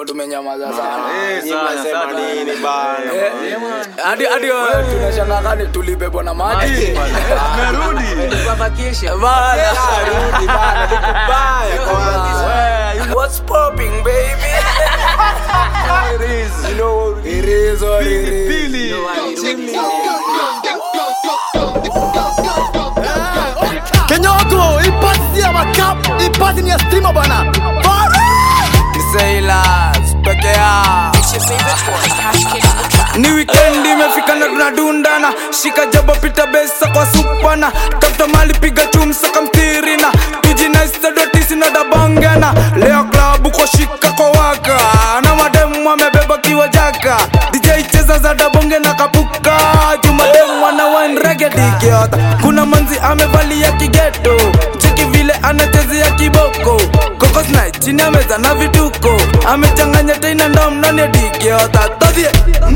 hapo tumenyamaza sana Eh, Nyinyi sana, mnasema sana. nini bana? Eh, hadi hadi wewe tunashangaa kani tulibebwa na maji Merudi. bana Rudi bana, ni kubaya kwanza. what's popping baby You know, it is what it is Pili. Kenyoko, ipasi ya makap, ipasi ni ya stima bana. Sailors peke yao ni wikendi imefika na tunadundana shika jabo pita besa kwa supana tafuta mali piga chumsaka mtirina tujinaisadotisi na dabongena leo klabu kwa shika kwa waka na mademu amebeba kiwa jaka dj cheza za dabonge na kapuka jumademu ana wanregedikiota kuna manzi amevalia kigeto cheki vile anachezea kiboko kokosna chini ya meza na vituko amechanganya teina ndom ndani ya dikiota todhie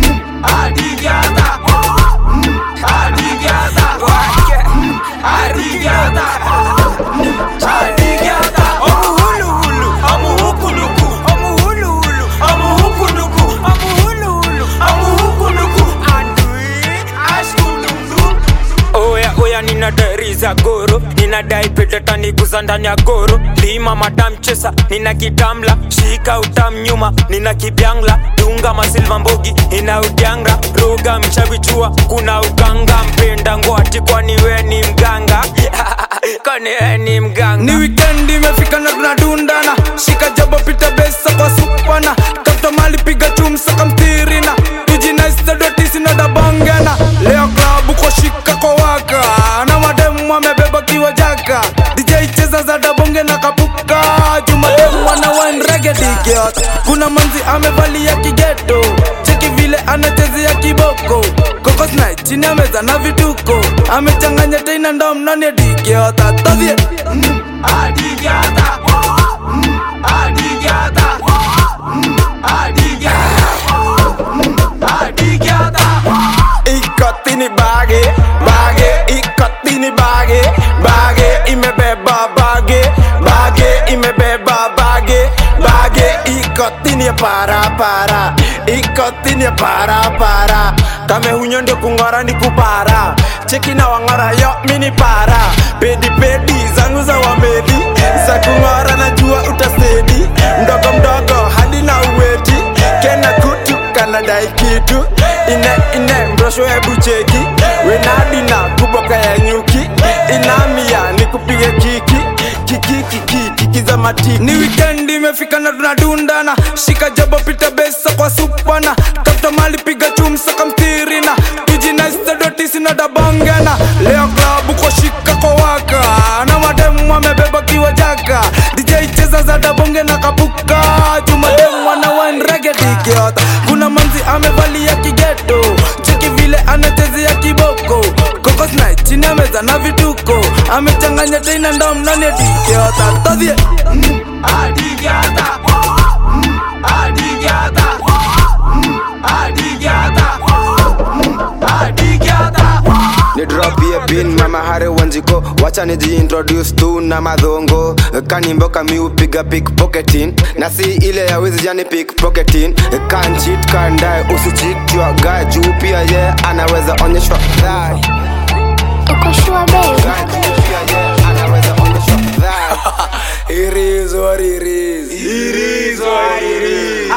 oya oya ninadari za goro ninadai petetaniguza ndani ya goro lima madamchesa nina kitamla shika utam nyuma nina kibyangla dunga masilva mbogi ina udyangra roga mchavichua kuna uganga mpenda ngoati kwani we ni mganga kwani we ni mganga ni wikendi imefika na tunadundana shika jabo pita besa kwa supana tafuta mali piga chumsaka mtirina tujinaisadotisi na dabongena leo klabu kwa shika kwa waka na mademu amebeba kiwa jaka dj cheza za dabonge na kapuka jumademu ana wanregedikiot kuna manzi amevalia kigeto cheki vile anachezea kiboko kokosna chini ya meza na vituko amechanganya teina ndom ndani ya dikiota todhie ikotini bage bage ikotini bage bage imebeba bage bage imebeba bage bage ikotini ya para para ikotini ya para para kame hunyo ndio kung'ora ni kupara cheki na wang'ora yo mini para pedi pedi zangu za wamedi za kung'ora najua utasedi mdogo mdogo hadi na uweti kena kutu kanadai kitu ine ine mrosho hebu cheki wenadina kuboka ya nyuki inamia ni kupige kiki kiki kiki kiki za matiki ni wikendi imefika na tunadundana shika jabo pita besa kwa supana tafuta mali piga chumsaka mtirina tujinaisadotisi na dabongena leo klabu kwa shika kwa waka na mademu amebeba kiwa jaka dj cheza za dabonge na kapuka jumademu ana wanregedikiota kuna manzi amevalia kigeto cheki vile anachezea kiboko kokosna chini ya meza na vituko amechanganya teina ndom ndani ya dikiota todhie ni drop ye pin mama hare wanjiko wacha nijiintroduce tu na madhongo kanimbo kami upiga pickpocketing na si ile ya wizi jani pickpocketing kan cheat kan die usicheat your guy juu pia ye anaweza onyeshwa dhai Uko sure babe? Guy juu pia ye anaweza onyeshwa dhai It is what it is. It is what it is.